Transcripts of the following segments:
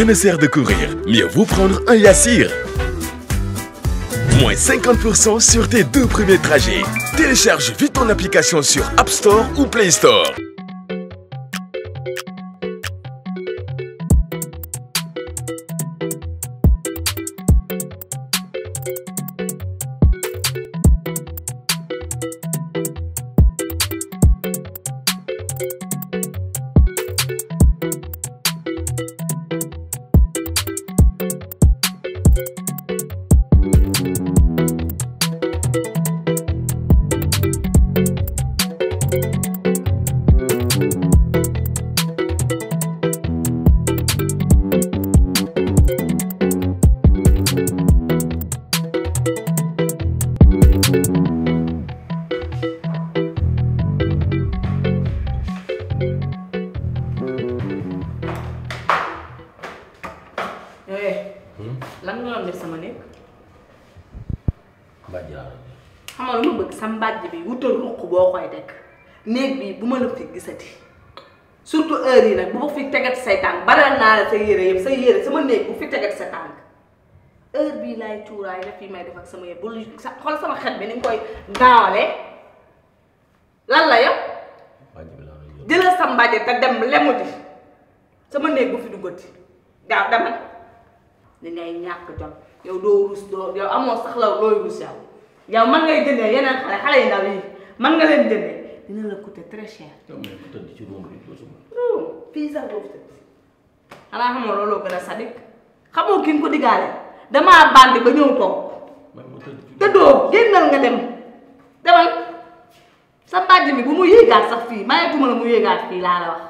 Rien ne sert de courir, mieux vaut prendre un Yassir. Moins 50% sur tes deux premiers trajets. Télécharge vite ton application sur App Store ou Play Store. eh lan nga doon def sama néeg mbàjj laa la xam nga lu ma bëgg sa mbàjj bi wutal ruq boo koy teg néeg bi bu ma la fi gisati surtout heure yi nag bu ma fi tegati say tànk baral naa la sa yére yëpp sa yére sama néeg bu fi tegati sa tànk heure bii laay cuuraay daf yi may def ak sama yëpp bul sa xool sama xet bi ni nga koy gaawale lan la yow mbàjj bi laa la yóbbu jëlal sa mbàjj te dem lemu ji sama néeg bu fi duggati gaaw demal li ngay ñàkk jom yow doo rus doo yow amoo sax la looy rus yow yow man ngay jëndee yeneen xale xale yi ndaw yi man nga leen jëndee dina la coûter très cher. yow mais ku tëdd ci room bi doo suma fii sax doo fi tëdd xanaa xamoo looloo gën a sadik xamoo ki nga ko diggaale damaa bandi ba ñëw toog man ma tëdd ci tëddoo génnal nga dem demal sa mbàjj mi bu mu yéegaat sax fii mayetuma la mu yéegaat fii laa la wax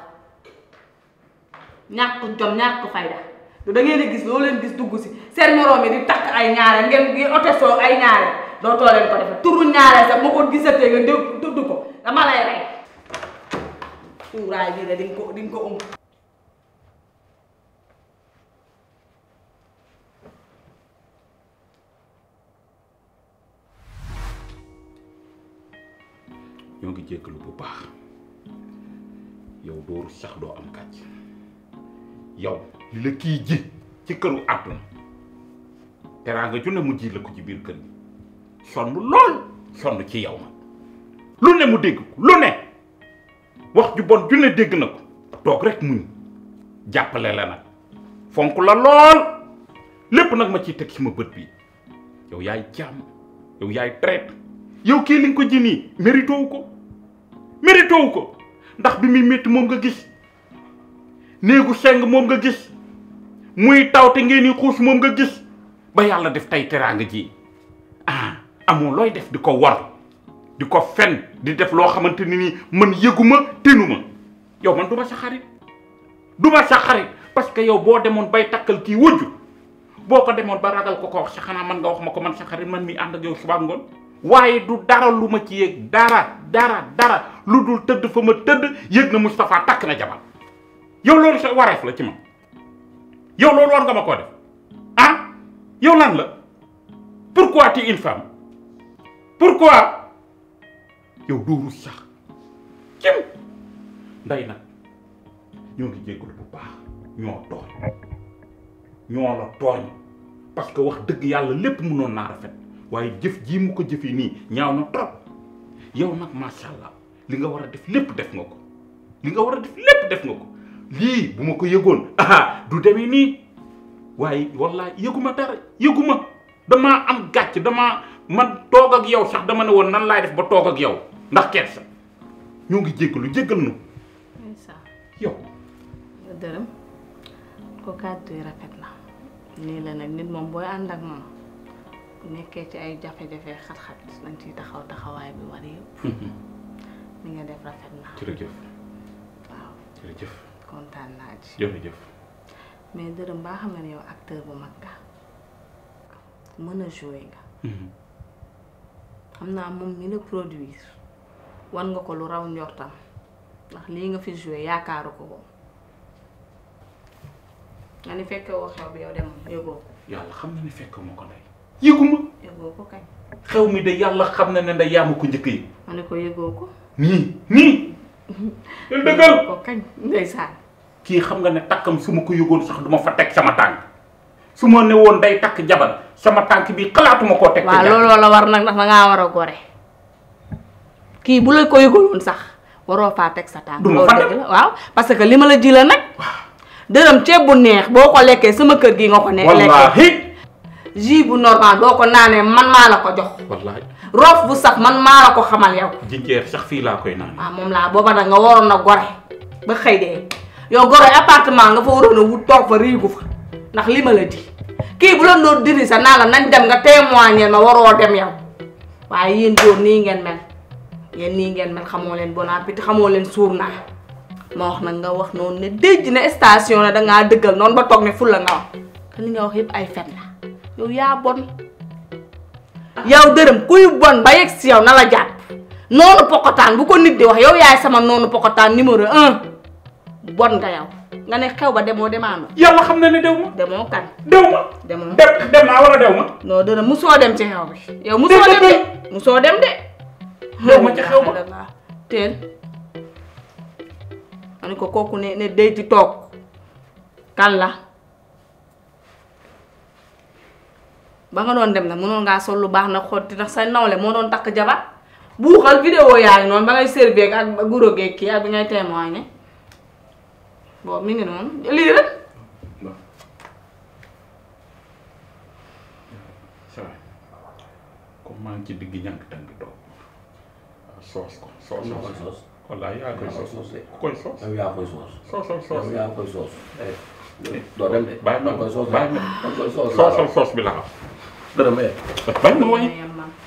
ñàkk jom ñàkk fayda du da ngeen di gis loo leen gis dugg si seen moroom yi di takk ay ñaare ngeen di otesoo ay ñaare doo too leen ko defe turu ñaare sax moo ko gisatee nga dé tudd ko dama lay rey cuuraay bii de di nga ko di nga ko um ñoo ngi jéggalu bu baax yow dooru sax doo am kàcc yow li la kii ji ci këru àdduna teraanga ju ne mu ji la ko ci biir kër gi sonn lool sonn ci yow lu ne mu dégg ko lu ne wax ju bon ju ne dégg na ko toog rek muñ jàppale la nag fonk la lool lépp nag ma ciy teg sama bët bi yow yaay jàmm yow yaay traite yow kii li nga ko ji nii mérito wu ko mérito wu ko ndax bi muy métti moom nga gis néegu seng moom nga gis muy taw te ngeen ni xuus moom nga gis ba yàlla def tey teraanga ji ah amoo looy def di ko war di ko fen di def loo xamante ni nii man yëguma tenuma yow man du ma sa xarit du ma sa xarit parce que yow boo demoon bay takkal kii wujju boo ko demoon ba ragal ko ko wax sa xanaa man nga wax ma ko man sa xarit man mi ànd ak yow suba ngoon waaye du dara lu ma ci yëg dara dara dara lu dul tëdd fa ma tëdd yëg na Moustapha takk na jabar yow loolu sa wareef la ci ma yow loolu war nga ma koo def ah yow lan la pourquoi tu es une femme pourquoi yow dooru sax cim nday nag ñoo ngi jégalu bu baax ñoo tooñ ñoo la tooñ parce que wax dëgg yàlla lépp mënoon naa rafet waaye jëf jii mu ko jëfee nii ñaaw na trop yow nag macha allah li nga war a def lépp def nga ko li nga war a def lépp def nga ko lii bu ma ko yëgoon ah du demee nii waaye wallaay yëguma dara yëguma damaa am gàcc damaa man toog ak yow sax dama ne woon nan laay def ba toog ak yow ndax kersa ñoo ngi jéggalu jéggal nu yow dërëm ko kàddu yi rafet na nii la nag nit moom booy ànd ak moom bu nekkee ci ay jafe-jafe xat-xat dañ ciy taxaw taxawaay bi war yëpp ni nga def rafet na jërëjëf waaw jërëjëf kontaan naa ci jërëjëf mais dërëm baa xam nga ne yow acteur bu mag nga mën a jouer nga xam naa moom mi la produire wan nga ko lu raw njortam ndax lii nga fi jouer yaakaaru ko ko nga ni fekke woo xew bi yow dem yëgoo ko yàlla xam na ne fekk ma ko ndey yëguma yëgoo ko kañ xew mi de yàlla xam na ne ndey yaa ma ko njëkk yi ma ne ko yëgoo ko nii nii el dëggal ko kañ ndeysaan kii xam nga ne takkam su ma ko yëgoon sax du ma fa teg sama tànk su ma ne woon day takk jabar sama tànk bi xalaatuma koo teg. waaw ci looloo la war nag ndax da ngaa war a gore kii bu la ko yëgaloon sax waroo faa teg sa tànk. Du ma loolu fa dëgg teg. la waaw parce que li ma la ji la nag. dërëm ceeb bu neex boo ko lekkee sama kër gi nga ko ne lekkee. wallaahi. jus bu normal boo ko naanee man maa la ko jox. wallaahi roof bu sax man maa la ko xamal yow. jinjeer sax fii laa koy naan. waaw moom laa booba nag nga waroon a gore ba xëy dee yow gore appartement nga fa waroon a wut toog fa riigu fa ndax li ma la di kii bu la doon diri sa naa la nañ dem nga témoigner ma waroo dem yow waaye yéen góor nii ngeen mel yéen nii ngeen mel xamoo leen bon appétit xamoo leen suur naa ma wax nag nga wax noonu ne déj ne station la dangaa dëggal noonu ba toog ne ful la nga wax te li nga wax yëpp ay fen la yow yaa bon yow dërëm kuy bon ba yegg si yow na la jàpp noonu pokotaan bu ko nit di wax yow yaay sama noonu pokotaan numéro un bon nga yow nga ne xew ba demoo demaano yàlla xam na ne dew ma. demoo kan dew ma. demoo dem dem naa wala dew ma. non dërëm musoo dem ci xew bi yow musoo dem de musoo dem de dew ma ci xew ba. teel ma ne ko kooku ne ne day ci toog kan la ba nga doon dem nag mënoon ngaa sol lu baax nag xotti ndax sa nawle moo doon takk jabar buuxal vidéo yaa ngi noonu ba ngay servir ak guro geeg kii ak bi ngay témoigner boobu mi ngi noonu lii rek ça va comme maa ngi ci digg ñànk tànk toog waaw soos ko soos yaa koy soos. wallaahi yaa koy yaa koy soos soos de. ku koy soos yow yaa koy soos. soosal soos yow yaa koy soos. doo dem de. bàyyi ma da nga koy soos bàyyi ma da nga koy soos. soosal soos bi la am dërëm eh. bàyyi ma way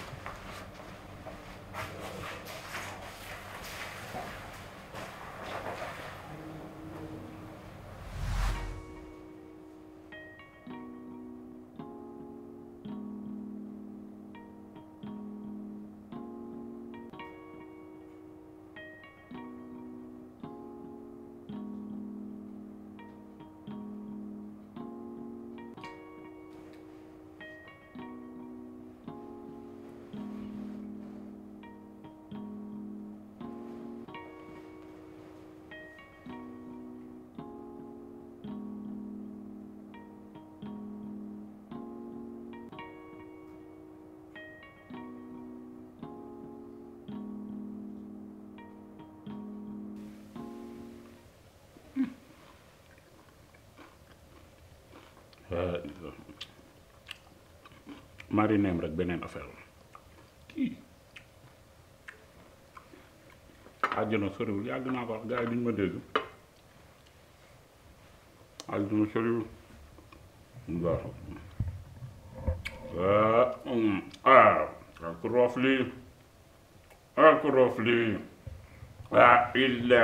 marineem rek beneen affaire la kii àjjana soriwul yàgg naa ko wax gars yi duñ ma dégg àjjana soriwul waaw ah mm, ah ak roof lii ak roof lii ah illa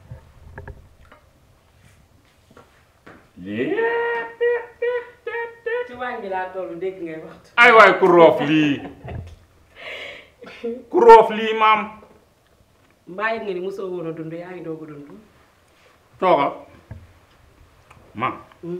ci waañ bi laa tollu dégg ngay waxtu ay waay ku roof lii ku roof lii maam mbaa yëg nga ni mosoo woon a dund yaa ngi doog a dund toogal maam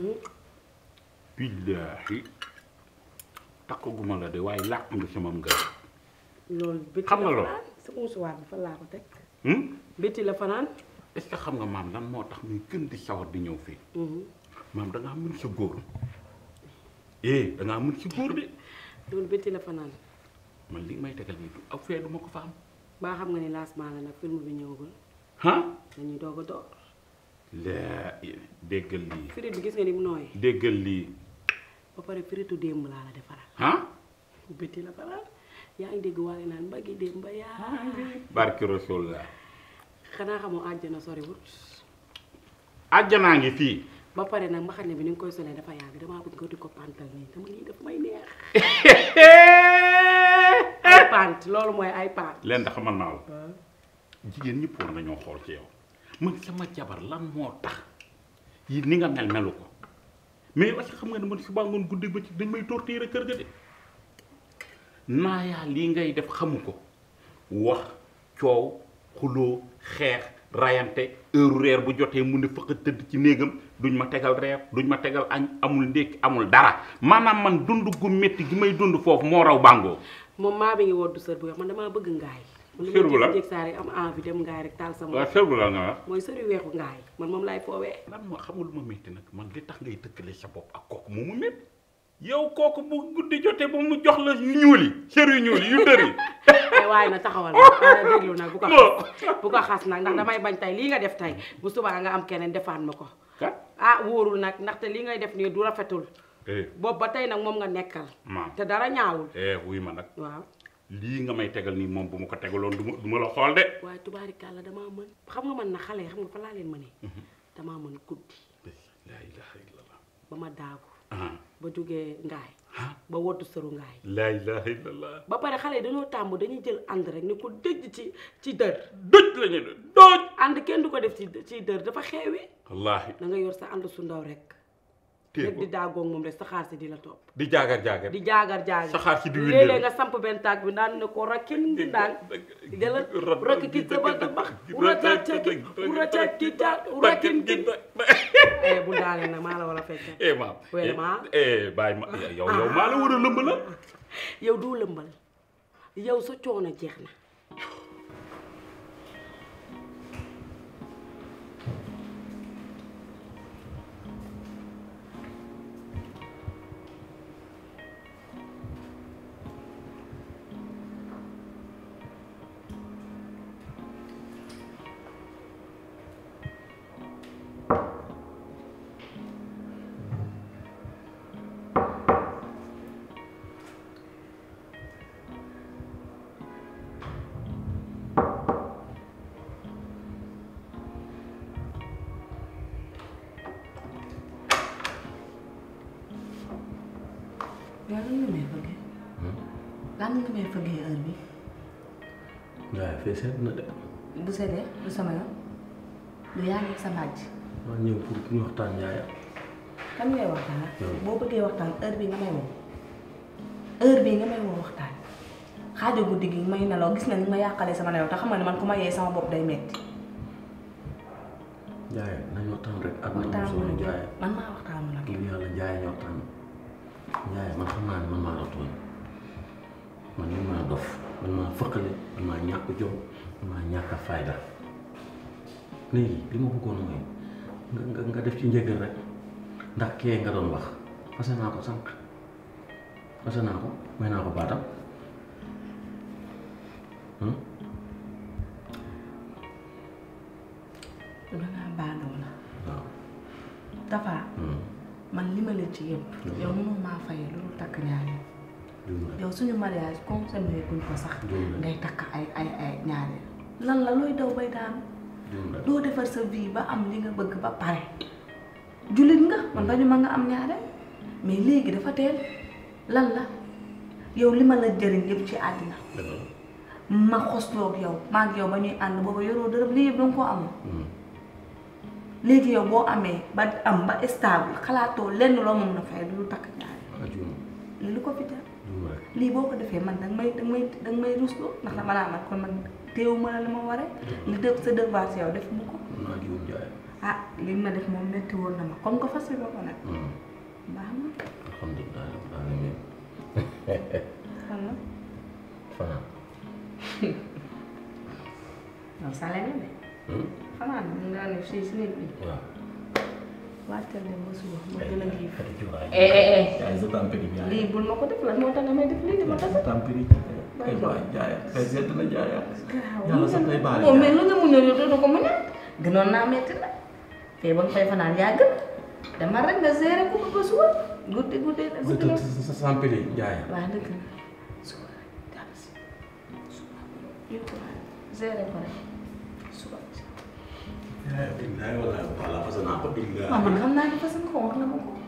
billaahi takkaguma la de waaye làq nga sama ngër loolu bétti Xam nga la loolu? fanaan sa musuwaar bi fan laa ko teg hmm? bétti la fanaan est-ce que xam nga maam lan moo tax muy gën di sawar di ñëw fii maam da ngaa mën sa góor eh da ngaa mën sa góor de loolu bétti la fanaan man li may tegal nii du aw fee du ma ko fa am baa xam nga ni lancement la nag film bi ñëwagul ah dañuy doog a door laa déggal lii firit bi gis nga ni mu nooyee déggal lii ba pare firitu démb laa la defaral ah bétti la fanaan yaa ngi dégg waale naan mbaggi démb ba yaa barki rasul la xanaa xamoo àjjana soriwut àjjanaa ngi fii ba pare nag mbaxane bi ni nga koy solee dafa yàgg damaa bëgg nga di ko pantal nii dama lii daf may neex ay pant loolu mooy ay pant leen da xamal naa la jigéen ñëpp war nañoo xool ci yow man sama jabar lan moo tax yi ni nga mel melu ko mais est-ce que xam nga ne man suba ngoon guddi ba ci dañ may torturer kër ga de naayaa lii ngay def xamu ko wax coow xuloo xeex rayante heure reer bu jotee mu ne fëq tëdd ci néegam duñ ma tegal reer duñ ma tegal añ amul ndékki amul dara maanaam man dund gu métti gi may dund foofu moo raw bàngoo moom maa bi ngi woddu sër bu weex man damaa bëgg ngaay Sër bu la jéeg saa rek am envie dem ngaay rek taal sama waaw sër bu la nga wax mooy sëri weexu ngaay man moom laay foowee lan moo xamul ma métti nag man li tax ngay tëkkale sa bopp ak kooku moomu métti yow kooku bu guddi jotee ba mu jox la yu ñuul yi sër yu ñuul yi yu dër yi ay waaye na taxawal nag ana déglu nag bu ko xas bu ko xas nag ndax damay bañ tey lii nga def tey bu subaa nga am keneen defaan ma ko kat ah wóorul nag ndaxte lii ngay def nii du rafetul eh boobu ba tey nag moom nga nekkal maam te dara ñaawul eh wuy ma nag waaw lii nga may tegal nii moom bu ma ko tegaloon du ma du ma la xool de waaye tubaarikàlla damaa mën xam nga man na xale yi xam nga fa laa leen mënee damaa mën guddi la ilaha illallah ba ma daagu ah ba jógee ngaay ah ba woddu sëru ngaay la ilaha illallah ba pare xale yi dañoo tàmb dañuy jël ànd rek ni ko dëj ci ci dër doj la ñu ne doj ànd kenn du ko def ci ci dër dafa xeewi wallaahi da nga yor sa ànd su ndaw rek téye rek ko di daagoog moom rek sa xaar si di la topp di jaagar jaagar di jaagar jaagar Saxaar si di wér léeg-léeg nga samp benn taag bi daan ne ko rakkin ngi daan jëla rakk ki sa ba bax ura caki ura caki ta rakkin gi eh bu daale nag maa la war a fekk eh maam Wele ma. eh bàyyi ma yow yow maa la war a lëmb la yow doo lëmbal yow sa coono jeex na yow lan nga may fëggee lan nga may fëggee heure bi waaye fee seet na de bu seddee du sama yoon du yaa ngi sa bàjj maa ñëw pour pour ñu waxtaan yaaya kan ngay waxtaan Yow. boo bëggee waxtaan heure bi nga may woo heure bii nga may woo waxtaan xaajo guddi gi may nelaw gis nga ni ma yàqalee sama nelaw te xam nga ne man ku ma yee sama bopp day metti yaaya nañ waxtaan rek ak waxtaan solo mu yaaya man maa waxtaan mu nag ngir yàlla yaaya ñu waxtaan yaaya man xam naa ne man maa la tooñ man man maa dof man maa fëqale man maa ñàkk jom man maa ñàkk fayda léegi li ma bëggoon mooy nga nga nga def ci njëgal rek ndax kee nga doon wax fase naa ko sànq fase naa ko may naa ko baatam hmm? dangaa baadoo la waaw dafa hmm. man li ma la ci yëpp yow mënoo maa fayee loolu takk ñaari juum rek yow suñu mariage consommé guñ ko sax juum rek ngay takk ay ay ay ñaari lan la looy daw bay daanu juum rek doo defar sa vie ba am li nga bëgg ba pare jullit nga man bañu ma nga am ñaare mais léegi dafa teel lan la yow li ma la jëriñ yëpp ci àddina dëgg la ma xosloog yow maa ngi yow ba ñuy ànd booba yoroo dërëm lii yëpp danga koo amul Hmm. léegi yow boo amee ba am ba stable xalaatoo lenn loo mën na fay lu takk ñaari ah juum li lu ko fi jar juum rek lii boo ko defee man danga may danga may danga may rusloo ndax dama naa man kon man téewu ma la li ma waree li def sa devoir si yow def mu ko mën naa juum jaay ah li ma def moom metti woon na ma comme que fas yéene ko nag Hmm. baax na alhamdulilah rabbil alamin fan la fanaan non sale nga de Hmm? fanaan mu nga ne fii si néeg bi waaw wàccal dem ba suba ma gën a giif xati cuuraay eh eh eh jaay sa tampiri jaay lii bul ma ko def lan moo tax nga may def lii di ma tasa tampiri ay waay jaaya ay sedd na jaaya garaaw yàlla sax day baale moom mais lu nga muñal yow doo ko muñal gënoon naa metti na fee ba nga fay fanaan yaa gën dama rek nga gérer ko ba suba guddi guddi la guddi la sa sa tampiri jaaya waaw dëgg la suba jàpp si suba yow ko gérer ko rek suba jaaya billaay wala wala parce que naa ko billaay waaw man xam naa ne fas nga ko wax na ma ko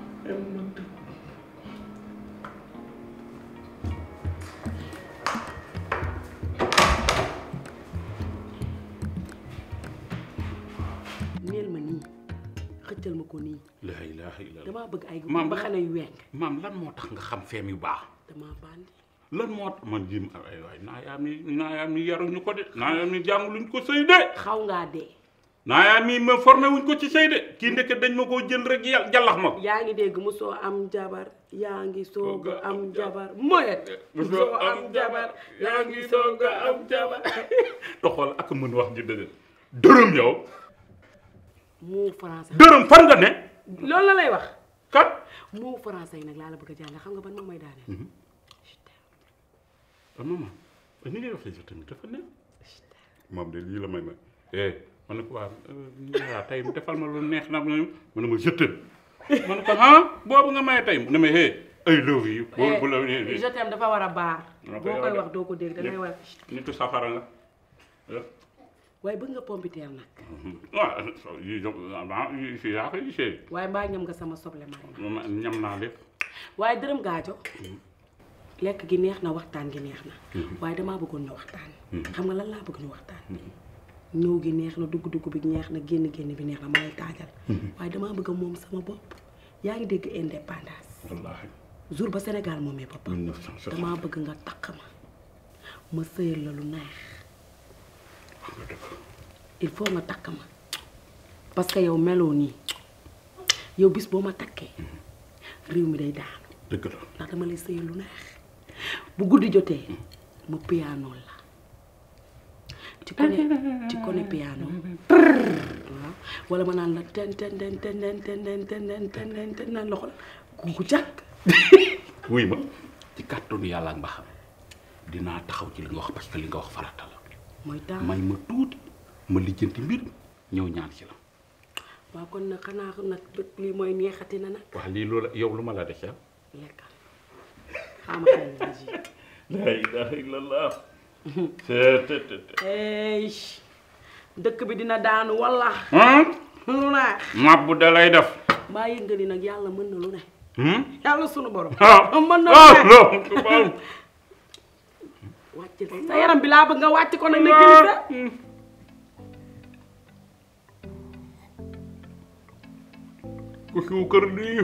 neel ma nii xëccal ma ko nii la ilaha illallah damaa bëgg ay Maam, ba xane yu weng maam lan moo tax nga xam feem yu baax damaa bandi lan moo tax man jim ay waay naa yaam ni naa yaam ni yaruñu ko de naa yaam ni jànguluñ ko sëy de xaw ngaa dee naayaa mii ma formé wuñ ko ci sëy de kii ndeke dañ ma koo jël rek yàlla jallax ma ko yaa ngi dégg mosoo am jabar yaa ngi soog a am jabar moyet mosoo am jabar yaa ngi soog a am jabar doxal ak mën wax ji dëgg dërëm yow mu français dërëm fan nga ne loolu la lay wax kat mu français yi nag laa la bëgg a jàng xam nga ban moom may daane ah maman ni ngay waxee sax tamit dafa ne moom de lii la may may eh ma ne ko waa waa tey defal ma lu neex na ma ne ma jëttal ma ne ko ah boobu nga may tey ne ma eh ay love you boobu bu la je t'aime dafa war a baar Ok, boo koy ok. wax doo ko dégg dangay war nitu safara nga waaye bëgg nga pompiteer nag waaw yi ah yi fii yaa koy gisee waaye mbaa ñam nga sama soble maa ma ñam naa lépp waaye dërëm gaajo lekk gi neex na waxtaan gi neex na waaye damaa bëggoon ñu waxtaan xam nga lan laa bëgg ñu waxtaan ñëw gi neex na dugg-dugg bi neex na génn génn bi neex na ma lay taajal waaye damaa bëgg moom sama bopp yaa ngi dégg indépendance wallaahi jour ba Sénégal moomee boppam 1960 damaa bëgg nga takk ma ma sëyal la lu neex wax nga dëgg il faut nga takk ma parce que yow meloo nii yow bis boo ma takkee réew mi day daanu dëgg la ndax dama lay sëyal lu neex bu guddi jotee ma piano la ci kone ci kone piano waaw wala ma naan la ten ten ten ten ten ten ten ten ten ten ten ten naan loxo la ku jàkk wuy ma ci kàttanu yàlla ak mbaxam dinaa taxaw ci li nga wax parce que li nga wax farata la mooy temps may ma tuuti ma lijjanti mbir ñëw ñaan ci la waaw kon nag xanaa nag bët lii mooy neexati na nag wax lii loolu yow lu ma la def lekkal xaama xel la ji la ilaha illallah ey dëkk bi dina daanu walla lu neex mabbu da lay def mbaa yëg nga ni nag yàlla mën na lu ne hmm yàlla sunu borom ah mën na ah lu ne non tubaab wàcc sa yaram bi laa bëgg nga wàcc ko nag ne kilisa ku suukar lii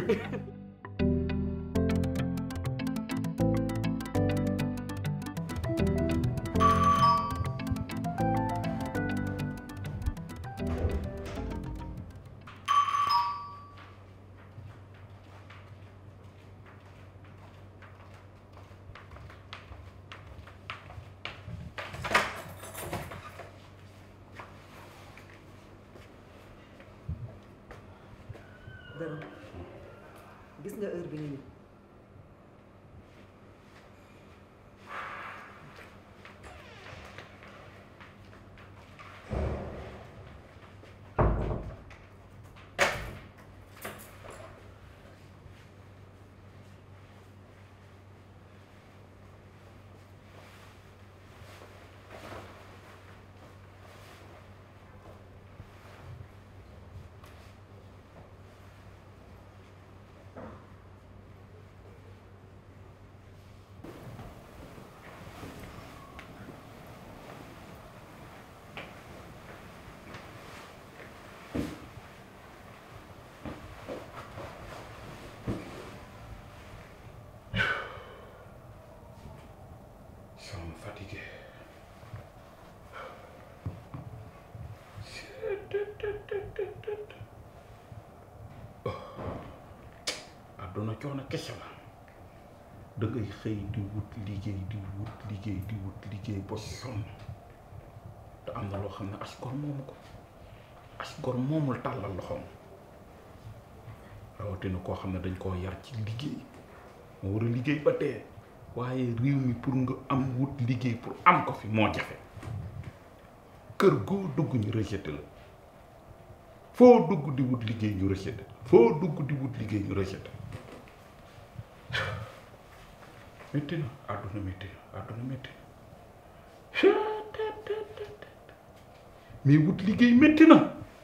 dërëm gis nga heure bi nga ñëw sama fatigué àdduna coono kese la da ngay xëy di wut liggéey di wut liggéey di wut liggéey ba sonn te am na loo xam ne as gor moomu ko as gor moomul tàllal loxoom rawatina koo xam ne dañ koo yar ci liggéey moo war a liggéey ba dee waaye réew mi pour nga am wut liggéey pour am ko fi moo jafe kër goo dugg ñu rejeté la foo dugg di wut liggéey ñu rejeté foo dugg di wut liggéey ñu rejeté métti na àdduna métti na àdduna métti na mais wut liggéey métti na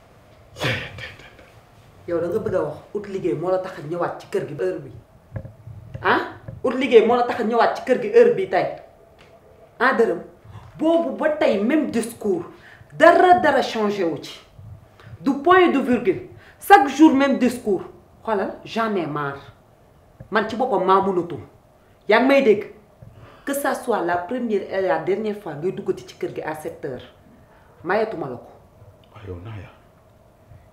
yow da nga bëgg a wax ut liggéey moo la tax a ñëwaat ci kër gi heure bi ah ut liggéey moo la tax a ñëwaat ci kër gi heure bi tey ah dërëm boobu ba tey même discours dara dara changé wu ci du point de virgule chaque jour même discours xoolal j'en ai marre man ci boppam maa mënatul yaa ngi may dégg que ça soit la première et la dernière fois ngay duggati ci kër gi à sept heures mayetuma la ko waaw yow naa yaa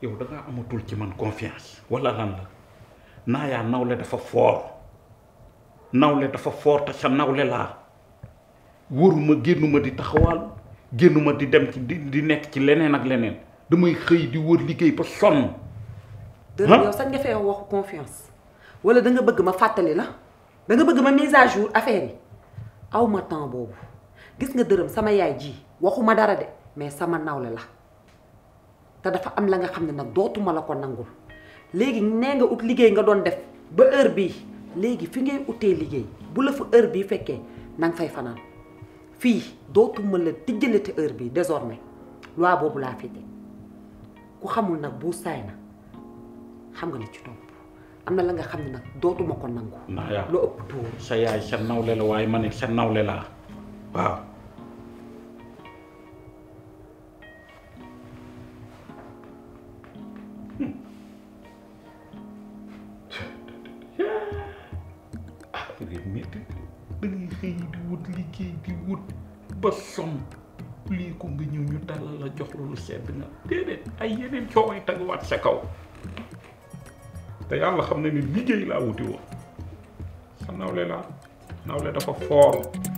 yow da ngaa amatul ci man confiance wala lan la naa yaa nawle dafa foor nawle dafa foor te sa nawle laa wóoruma génnuma di taxawaalu génnuma di dem ci di di nekk ci leneen ak leneen damay xëy di wër liggéey ba sonn dërëm yow sax nga fee waxu confiance wala da nga bëgg ma fàttali la da nga bëgg ma mise à jour affaire yi aw ma temps boobu gis nga dërëm sama yaay ji waxuma dara de mais sama nawle la te dafa am la nga xam ne nag dootuma la ko nangul léegi nee nga ut liggéey nga doon def ba heure bii léegi fi ngay utee liggéey bu la fa heure bii fekkee na nga fay fanaan fii dootuma la tijjalate heure bii désormais loi boobu laa fi teg ku xamul nag bu saay na xam nga li ci topp am na la nga xam ne nag dootuma ko nangu naa yaa lu ëpp tuur sa yaay sa nawle la waaye ma ne sa nawle laa waaw ah réew métti da ngay xëy di wut liggéey di wut ba sonn lii ko nga ñëw ñu dalal la jox lu sedd nga déedéet ay yeneen cooway teguwaat sa kaw te yàlla xam na ni liggéey laa wuti woon sa nawle laa nawle dafa foor